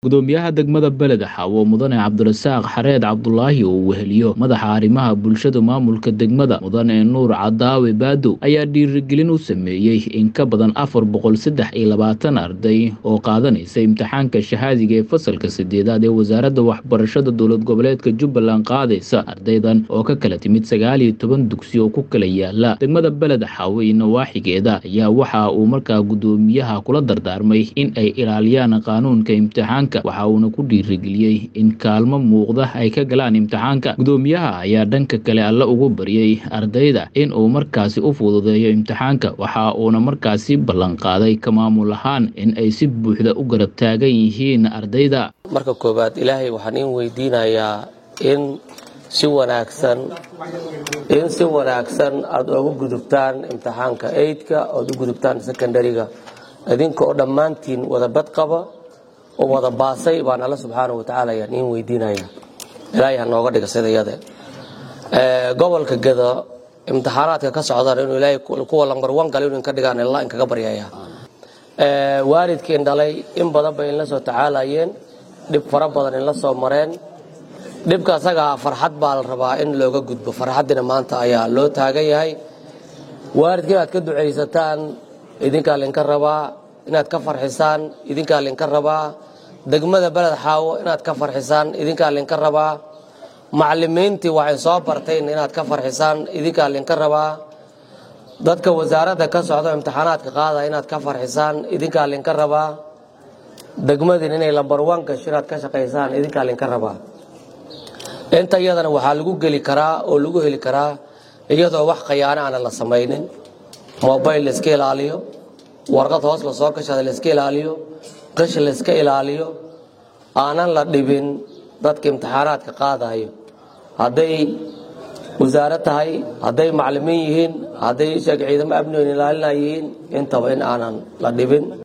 gudoomiyaha degmada beled xawo mudane cabdirasaaq xareed cabdulaahi oo weheliyo madaxa arrimaha bulshada maamulka degmada mudane nuur cadaawe baadow ayaa dhiirigelin u sameeyey in ka badan afar boqol saddex iyo labaatan arday oo qaadanaysa imtixaanka shahaadiga ee fasalka sideedaad ee wasaaradda waxbarashada dowlad goboleedka jubbaland qaadaysa ardaydan oo ka kala timid sagaal iyo toban dugsi oo ku kala yaala degmada beled xawo iyo nawaaxigeeda ayaa waxa uu markaa gudoomiyaha kula dardaarmay in ay ilaaliyaan qaanuunka imtixaanka waxa uuna ku dhiirigeliyey in kaalmo muuqda ay ka galaan imtixaanka gudoomiyaha ayaa dhanka kale alle ugu baryey ardayda in uu markaasi u fududeeyo imtixaanka waxa uuna markaasi ballanqaaday ka maamul ahaan in ay si buuxda u garab taagan yihiin ardayda marka koowaad ilaahay waxaan in weydiinayaa in si wanaagsan in si wanaagsan aada ugu gudubtaan imtixaanka eidka oad u gudubtaan secondariga idinka oo dhammaantiin wada bad qaba oo wada baasay baan alla subxaana wa tacaala ayaan iin weydiinaya ilaahay ha nooga dhiga sida yade gobolka geda imtixaanaadka ka socdaan inuu ilaahay kuwa lambar wan gala inuu inka dhigaan illa inkaga baryaya waalidkiin dhalay in badan bay inla soo tacaalayeen dhib fara badan inla soo mareen dhibka asagaa farxad baa la rabaa in looga gudbo farxaddina maanta ayaa loo taagan yahay waalidka inaad ka ducaysataan idinkaa linka rabaa inaad ka farxisaan idinkaa linka rabaa degmada beled xaawo inaad ka farxisaan idinkaa linka rabaa macalimiintii waxay soo bartayn inaad ka farxisaan idinkaa linka rabaa dadka wasaaradda ka socdo imtixaanaadka qaada inaad ka farxisaan idinkaa linka rabaa degmadin inay lambar wan gasho inaad ka shaqaysaan idinkaa linka rabaa inta iyadana waxaa lagu geli karaa oo lagu heli karaa iyadoo wax khayaano aana la samaynin mobayl la iska ilaaliyo warqad hoos la soo gashada la iska ilaaliyo qish la iska ilaaliyo aanan la dhibin dadka imtixaanaadka qaadayo hadday wasaaro tahay hadday macalimiin yihiin hadday sheeg ciidamo amnigan ilaalina yihiin intaba in aanan la dhibin